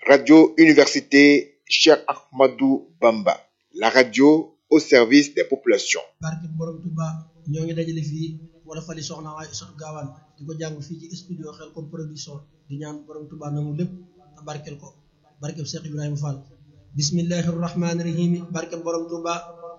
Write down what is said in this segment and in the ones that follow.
Radio Université Cheikh Ahmadou Bamba, la radio au service des populations. barke borom Touba ñoo ngi dajale fii wala fali soxna Aïssatou Gawane di ko jàng fii ci studio Khelcom production di ñaan borom Touba nangu lépp te barkel ko barkeb Cheikh Ibrahima Fall bismillahi rahmaani rahim barkeb borom Touba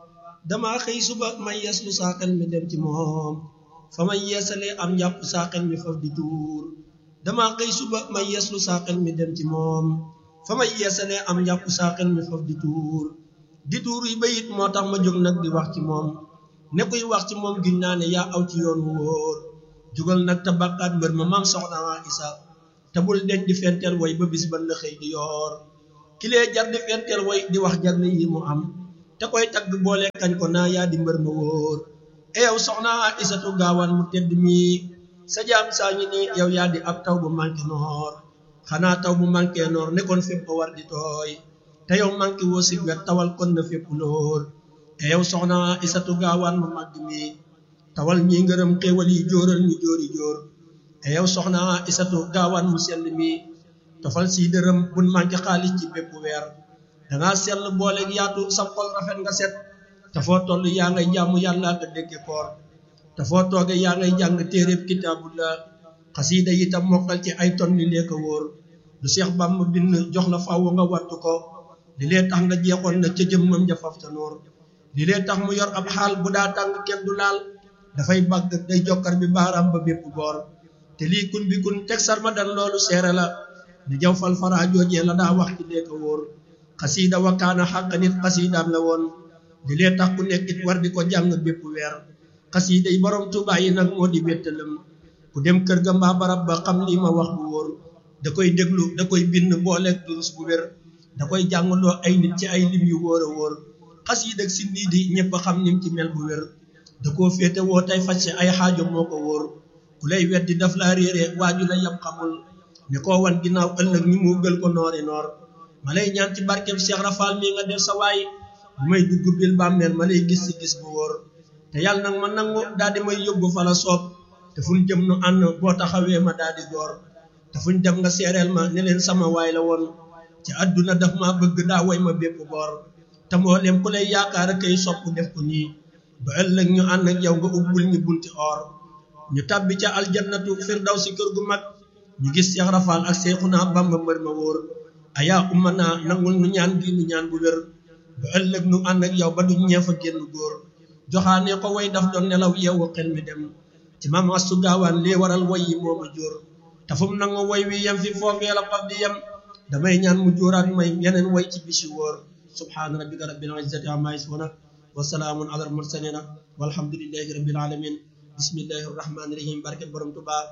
dama xëy suba may yeeslu saa xel mi dem ci moom fa may yeesalee am njàpp saa xel mi faf di tuur dama xëy suba may yeeslu saa xel mi dem ci moom fa may yeesalee am njàpp saa xel mi faf di tuur di tuur yi bayit moo tax ma jóg nag di wax ci moom ne kuy wax ci moom giñ naa ne yaa aw ci yoon wu wóor jugal nag te bàkkaat mbër ma maam soxna waa isa te bul deñ di fenteel way ba bis ban la xëy di yoor kilee jar di fenteel way di wax jagle yi mu am te koy tagg boole kañ ko naa yaa di mbër ma wóor e yow soxna Aïssatou Gawane mu tedd mi sa jaam saa ngi nii yow yaa di ab taw bu manqué noor xanaa taw bu manqué noor nekkoon fépp war di tooy te yow manqué woo si wet tawal kon na fépp lool e yow soxna Aïssatou Gawane mu màgg mi tawal ñi ngërëm xéewal yi jóoral ñu jóori jóor e yow soxna Aïssatou Gawane mu sell mi tofal si dërëm bun manqué xaalis ci bépp weer dangaa sell booleeg yaatu sa xol rafet nga set te foo toll yaa ngay jàmm yàlla nga dégge koor te foo tooge yaa ngay jàng téeréb kitaabullah xasiida yi tam mokkal ci ay ton li lee ko wóor lu Seex Bàmba bind jox la fàww nga wattu ko li lee tax nga jeexoon na ca jëmmam ja faf ta noor li lee tax mu yor ab xaal bu daa tàng kenn du laal dafay bàgg day jokkar bi baaraam ba bépp boor te lii kun bi kun teg sarma dan loolu seere la ni jaw fal fara joojee la daa wax ci lee ko wóor xasiida wakkaana xàq nit xasiidaam la woon li lee tax ku nekkit war di ko jàng bépp weer xasiida yi borom Tuubaa yi nag moo di wéttalam ku dem kër ga mbaa barab ba xam lii ma wax bu wóor da koy déglu da koy bind booleeg durus bu wér da koy jàngaloo ay nit ci ay lim yu wóor a wóor xasiida ak si nii di ñëpp xam nim ci mel bu wér da koo féete woo tey faj ay xaajo moo ko wóor ku lay weddi daf laa réere waaju la yam xamul ne koo wan ginnaaw ëllëg ñi mu gël ko noori noor ma lay ñaan ci barkeb Cheikh Rafal mi nga def sa waay bu may dugg bil bàmmeel ma lay gis si gis bu wóor te yàlla nag ma nangu daal di may yóbbu fa la soob te fuñ jëm nu ànd boo taxawee ma daal di góor te fuñ dem nga seereel ma ne leen sama waay la woon ci àdduna daf ma bëgg daa way ma bépp boor te mboolem ku lay yaakaar a kay sopp def ko nii ba ëllëg ñu ànd ak yow nga ubbul ñu bunti or ñu tàbbi ca aljannatu firdaw si kër gu mag ñu gis Cheikh Rafal ak Seexuna Bamba mbër ma wóor ayaa umma naa nangul nu ñaan gi nu ñaan bu wér ba ëllëg nu ànd ak yow ba du ñeef a génn góor joxaane ko way daf doon nelaw yeewu xel mi dem ci maam Astu Gaawaan lii waral way yi moo ma jóor te fu mu nangu way wi yem fi foofee la faf di yem damay ñaan mu jóoraat may yeneen way ci bisi wóor subhaana rabbika rabbil izzati amma yasifuuna wa salaamun alal mursalina walhamdulillahi rabbil alamin bismillahi rahmaani rahim barke borom Tuubaa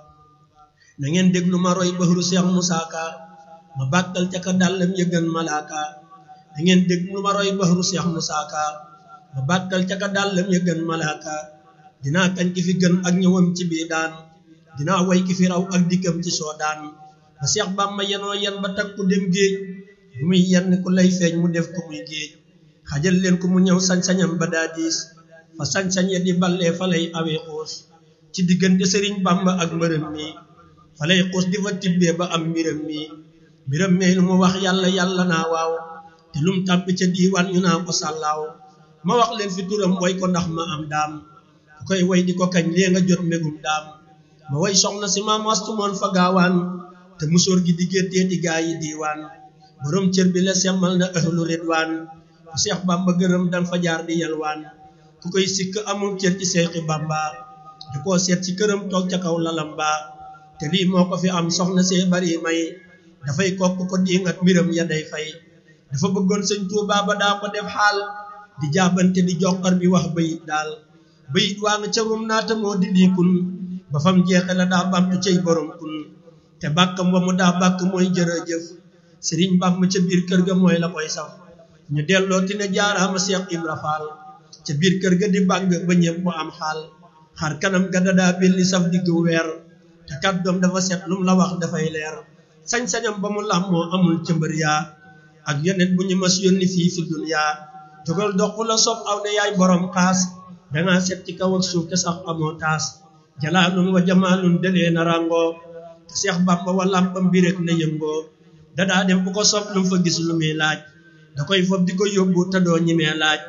na ngeen déglu ma roy bahru Seex Musaa Ka ma bàkkal ca ka dàllam yëgën malaaka da ngeen déglu ma roy bahru Seex Musaa Ka ma bàkkal ca ka dàllam yëgën malaaka dinaa kañ ki fi gën ak ñëwam ci bii daan dinaa way ki fi raw ak dikkam ci soo daan ba Seex Bàmba yenoo yen ba takku dem géej bu muy yenn ku lay feeñ mu def ko muy géej xajal leen ko mu ñëw sañ-sañam ba daa diis fa sañ-sañ ya di ballee fa lay awee xuus ci diggante sëriñ Bàmba ak mbërëm mi fa lay xuus di fa tibbee ba am mbiram mi mbiram mi lu mu wax yàlla yàlla naa waaw te lum tàbbi ca diiwaan ñu naa ko sàllaaw ma wax leen fi turam way ko ndax ma am daam ku koy way di ko kañ lee nga jot mbégum daam ma way soxna si maam astu moon fa gaawaan te musóor gi di géttee di gaa yi diiwaan borom cër bi la semmal na ahlu ridwaan ku seex bamba gërëm dan fa jaar di yalwaan ku koy sikk amul cër ci seexi bamba di koo seet ci këram toog ca kaw lalam ba te lii moo ko fi am soxna see bari may dafay kokk ko diingat mbiram ya day fay dafa bëggoon sëñ Tuubaa ba daa ko def xaal di jaabante di joxar bi wax bayit daal bayit waa nga ca rum naata moo di lii kun ba fam jeexe la daa bamtu cay borom kun te bàkkam ba mu daa bàkk mooy jërëjëf sëriñ Bàmba ca biir kër ga mooy la koy saf ñu delloo ti ne jaaraama Seex Ibra Faal ca biir kër ga di bàgg ba ñëpp mu am xaal xar kanam ga dadaa belli saf diggu weer te kàddoom dafa set lum la wax dafay leer sañ-sañam ba mu làmmoo amul cëmbër yaa ak yeneen bu ñu mas yónni fii fi duniyaa jógal dox fu la sob aw ne yaay borom xaas dangaa set ci kaw ak suuf te sax amoo taas jalaalun wa jamaalun delee na ràngoo te Seex Bàmba wa làmpam bi rek na yëngoo dadaa dem bu ko sopp lu mu fa gis lu muy laaj da koy fob di ko yóbbu te doo ñimee laaj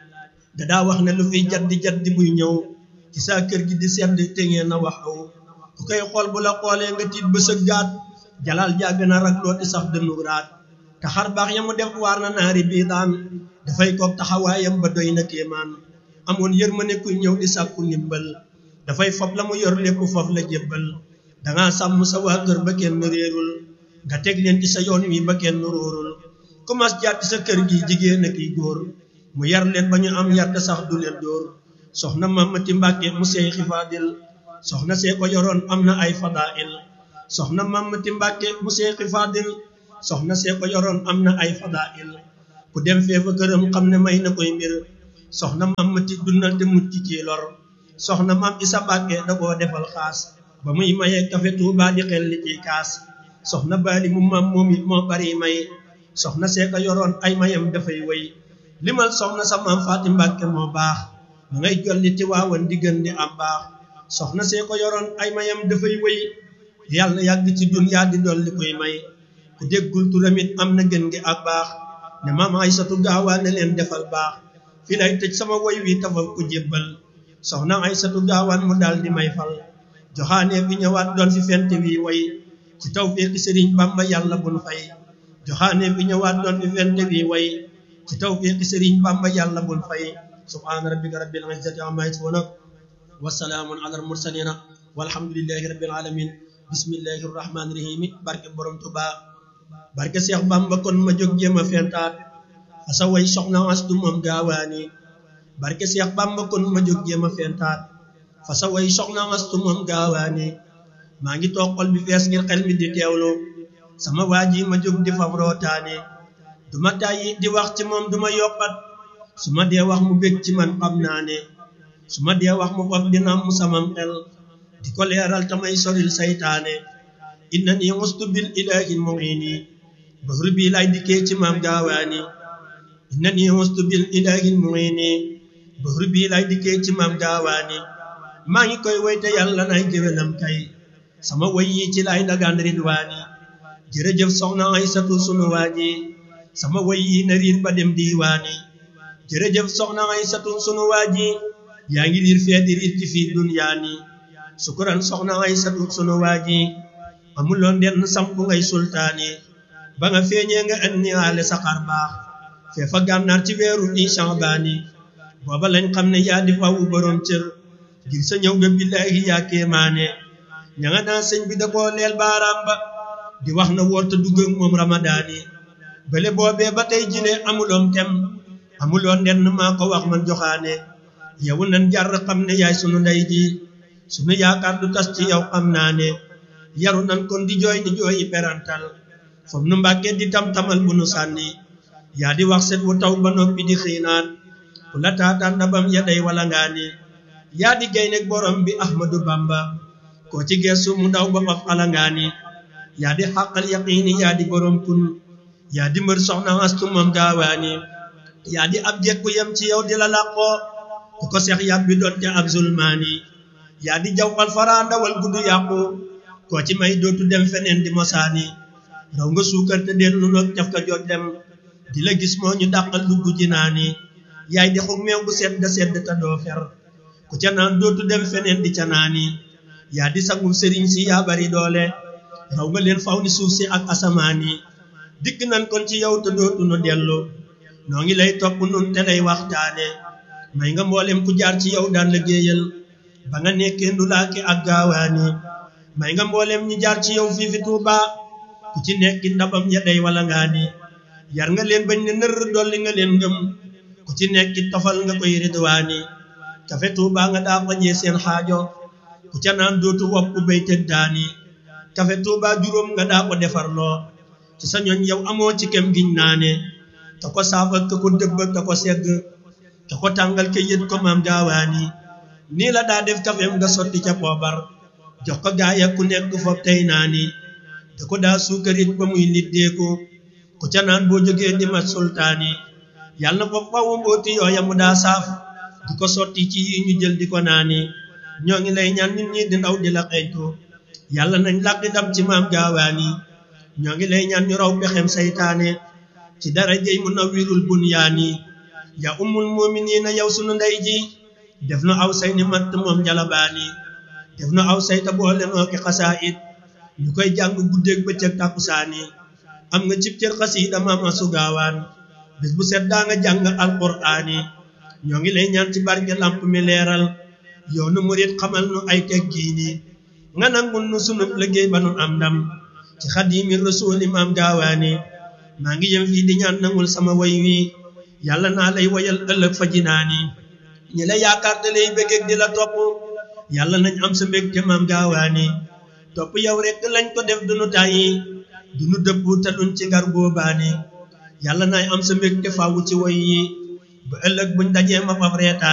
dadaa wax ne lu fiy jaddi jaddi buy ñëw ci saa kër gi di sedd te ngeen na wax aw ku koy xool bu la xoolee nga tiit ba sëggaat jalal jàgg na rak looti sax dënnu raat te xar baax ya mu def waar na naari bii daan dafay koog taxawaayam ba doy na kéemaan amoon yërmande kuy ñëw di sàkku ndimbal dafay fob la mu yor lépp foofu la jébbal dangaa sàmm sa waa kër ba kenn réerul nga teg leen ci sa yoon wi ba kenn róorul commence jaar ci sa kër gi jigéen ak i góor mu yar leen ba ñu am yar te sax du leen dóor soxna Mamati Mbàkke mu sey xifaadil soxna see ko yoroon am na ay fadail soxna Mamati Mbàkke mu sey xifaadil soxna see ko yoroon am na ay fadail ku dem feefa këram xam ne may na koy mbir soxna Mamati dundal te mucc ci lor soxna mam Isa Mbàkke da koo defal xaas ba muy maye kafe Tuuba di xel li ci kaas soxna baali mu mam moom it moo bari may soxna see ko yoroon ay mayam dafay wéy limal soxna sa maam Faati Mbàkke moo baax ma ngay jolli ci waawan di gën di am baax soxna see ko yoroon ay mayam dafay wéy yàlla yàgg ci dunyaa di dolli koy may ku déggul turamit am na gën gi ak baax ne maam Aysatu gaawaa ne leen defal baax fi lay tëj sama woy wi tafal ko jébbal soxna Aysatu gaawaan mu daal di may fal joxaane bi ñëwaat doon fi fent wi way ci tawfiqi sëriñ Bamba yàlla bun fay joxaane bi ñëwaat doon fi fent wi way ci tawfiqi sëriñ Bamba yàlla bun fay subhaana rabbika rabbil izzati amma yasifuna wa salaamun ala al mursalina walhamdulillahi rabbil alamin bismillahi rahmani rahim barke borom Tuubaa barke Seex Bamba kon ma jóg jéem a fentaat asa way soxna astu moom gaawaani barke Seex Bamba kon ma jóg jéem a fentaat fa sa way soxna astu moom gaawaani maa ngi toog xol bi fees ngir xel mi di teewlu sama waa ji ma jóg di fam rootaani du ma tàyyi di wax ci moom du ma yokkat su ma dee wax mu bég ci man xam naa ne su ma dee wax mu faf dina mu samam xel di ko leeral tamay soril saytaane inna ni mustu bil ilahi muini bahru bi lay dikkee ci maam gaawaani inna ni mustu bil ilahi muini bahru bi lay dikkee ci maam gaawaani maa ngi koy woyte yàlla nay géwélam kay sama woy yi ci lay dagaan ridwaani jërëjëf soxna Aysatu sunu waaji sama woy yi na riir ba dem diiwaani jërëjëf soxna Aysatu sunu waaji yaa ngi riir fee di riir ci fii dunyaani sukuran soxna Aysatu sunu waaji amuloon denn sampu ngay sultaani ba nga feeñee nga andi aale saxaar baax fee fa gànnaar ci weeru ni Shaabaani booba lañ xam ne yaa di fawu borom cër ngir sa ñëw nga billaahi yaa kéemaane ña nga naa sëñ bi da koo leel baaraam ba di wax na woorta dugg ak moom ramadaani bële boobee ba tey jile amuloon tem amuloon denn maa ko wax man joxaane yow nan jar xam ne yaay sunu ndey ji sunu yaakaar du tas ci yow xam naa ne yaru nan kon di jooy ni jooyi perantal fom nu mbàkkee di tam-tamal bu nu sànni yaa di wax set wu taw ba noppi di xiinaat ku la taataan ndabam ya day wala ngaa ni yaa di gay nekk borom bi ahmadu bamba koo ci geesu mu daw ba faf ala ngaa ni yaa di xàqal yaqiini yaa di borom kun yaa di mbër soxna astu moom gaawaani yaa di ab jekku yem ci yow di la làqoo ku ko seex yàbbi doon ca ab zulmaani yaa di jawwal faraa ndawal guddu yàqu koo ci may dootu dem feneen di mosaani raw nga suukar te deen lu noog caf ka jooj dem di la gis moo ñu dàqal dugg ji naani yaay di xug meew bu sedd sedd te doo fer ku ca naan dootu dem feneen di ca naani yaa di sangum sëriñ si yaa bari doole raw nga leen faw ni suuf si ak asamaan yi dikk nan kon ci yow te dootu nu dellu noo ngi lay topp nun te lay waxtaane may nga mboolem ku jaar ci yow daan liggéeyal ba nga nekkee ndulaake ak gaawaani may nga mboolem ñi jaar ci yow fii fi Tuuba ku ci nekki ndabam ya day wala ngaa ni yar nga leen bañ ne nër dolli nga leen ngëm ku ci nekki tofal nga koy ridwaani kafe Tuuba nga daa fajee seen xaajo ku ca naan dootu wopp bay tëg daani kafe Tuuba juróom nga daa ko defarloo ci sa ñoñ yow amoo ci kem giñ naane ka ko saafal ka ko dëbb ka ko segg ka ko tàngal ka yët ko maam gaawaani nii la daa def kafem nga sotti ca poobar jox ko gaaya ku nekk foofu tey naani da ko daa suukarit ba muy liddeeku ku ca naan boo jógee di mat sultaani yàlla na foofu fawu mbooti yooya mu daa saaf di ko sotti ci yi ñu jël di ko naani ñoo ngi lay ñaan nit ñi di ndaw di la xeeñtu yàlla nañ làqi dam ci maam gaawaani ñoo ngi lay ñaan ñu raw pexem saytaane ci darajey mu nawwirul bunyaani ya ummul muminina yow sunu ndey ji def nu aw say ni matt moom jalabaani def nu aw say ta boole noo ki xasaayit ñu koy jàng guddeeg bëccëg tàkkusaani am nga cib cër xasiida maama sugaawaan bés bu set daa nga jàng alquraani ñoo ngi lay ñaan ci barke lamp mi leeral yoonu murit xamal nu ay teggiini nga nangul nu sunub liggéey ba nu am ndam ci xadimi rasuuli maam gaawaani maa ngi yem fii di ñaan nangul sama way wi yàlla naa lay wayal ëllëg fa jinaani ñi la yaakaar te lay bëggeeg di la topp yàlla nañ am sa mbégte maam gaawaani topp yow rek lañ ko def dunu tàyyi dunu dëpp te duñ ci ngar boobaani yàlla naay am sa mbégte faawu ci way yi ba ëllëg buñ dajee ma faf reetaan